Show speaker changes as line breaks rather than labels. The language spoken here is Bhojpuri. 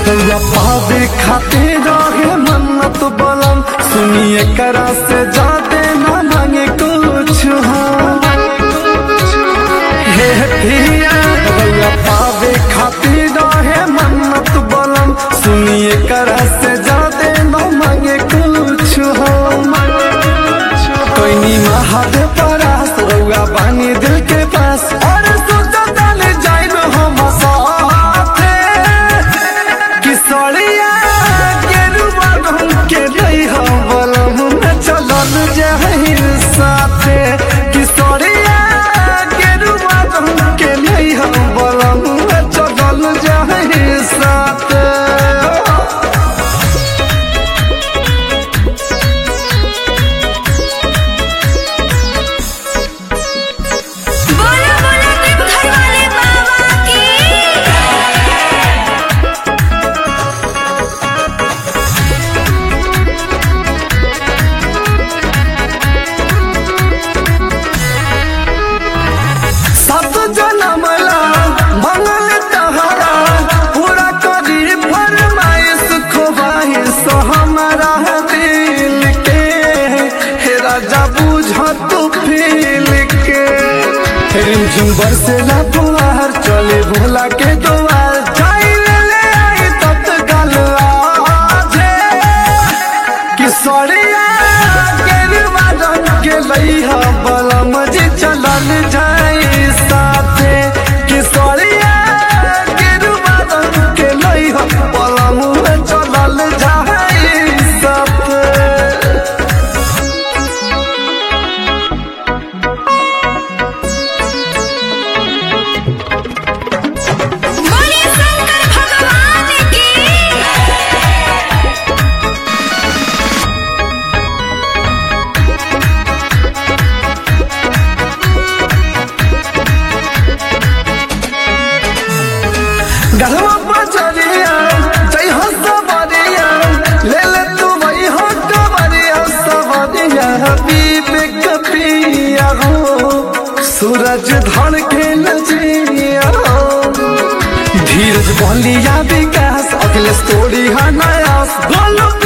रउआ पावे खातिर रहे मन्नत बलम सुनिए करा से जाते ना मांगे कुछ हम हे पिया रउआ पावे खातिर रहे मन्नत बलम सुनिए करा से जाते ना मांगे कुछ हम कोई महादेव परास रउआ बानी दिल के पास और सोचा डाले जाइब हम साथे किसरिया गेरुआ रंग के लई हम बलम में चलल जाहिर साथे किसरिया गेरुआ रंग के लई हम बलम में चलल जाहिर साथे
बोलो बोलो देवघर वाले बाबा की
सब जनमला मंगल तहरा पूरा करी फरमाइश खोबाइश हमारा दिल के हे राजा बुझ तू फील के रिमझिम बरसेला फुहार चले भोला के द्वार जाई ले ले आई तत्काल आजे किशोरिया गेरुआ रंग के लइहा बलम जी चलल जाई साथे किशोरिया गेरुआ रंग के लइहा बलम में चलल जाई साथे
बोले शंकर भगवान की
गलवा बजरिया जय हो सवरिया ले ले तू वही हो कवरिया सवरिया हबीब कपिया हो सूरज धन के नजरिया हो धीरज बलिया विकास अगले स्टोरी है नया गोलू